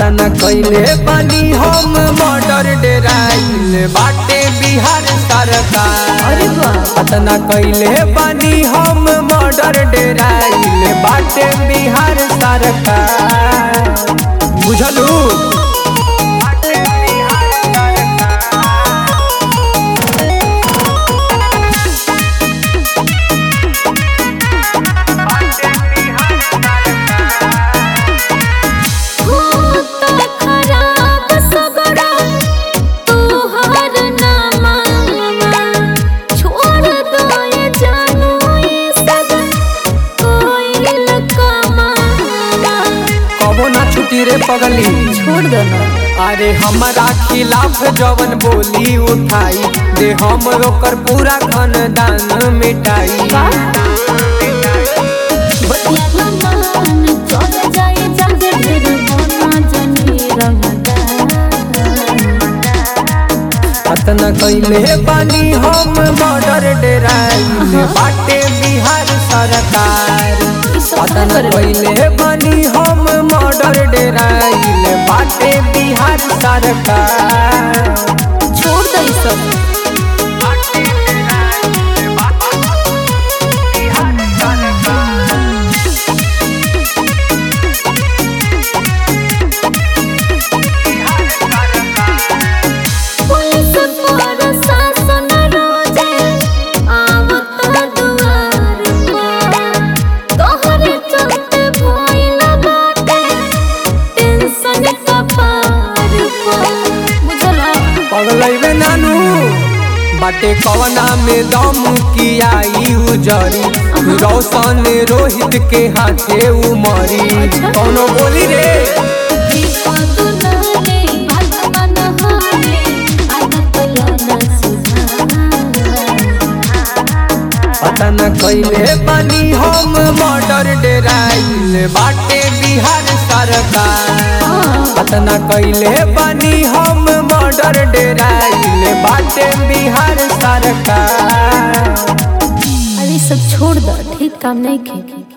पता न कैले बानी हम मर्डर डेराइल बाटे बिहार सरकार अरे वाह पता न कैले बानी हम मर्डर डेराइल बाटे बिहार सरकार बुझलू होता खराब सगरा तोहर नामा छोड़ दो ये जानू ये सब कोई लकमा कबो ना छुटी रे पगली छोड़ दो ना अरे हमारा खिलाफ जवन बोली उठाई दे हम ओकर पूरा खानदान मिटाई बतिया मान चल जाए जागे ढेर मोना जनी रंगदा पतना कैले बानी हम बॉर्डर डेराइल बाटे बिहार सरकार पतना कैले बानी हम मर्डर डेराइल बाटे बिहार सरकार छोड़ दे ई सब पुलिस प्रशासन रोजे आवत दुआर पर तोहरे चलते भइल बाटे टेंशन कपार पर बुझला पगलैबे नानू बाटे कवना में दम की आई उजरी रोशन रोहित के हाथे उमरी कौनो बोली रे विपद नाले भगवान हाले आदत लाना सुधार पता न कैले बानी हम मर्डर डेराइल बाटे बिहार सरकार पता न कैले बानी हम मर्डर डेराइल बाटे बिहार सरकार अरे सब छोड़ दो ठीक काम नहीं खे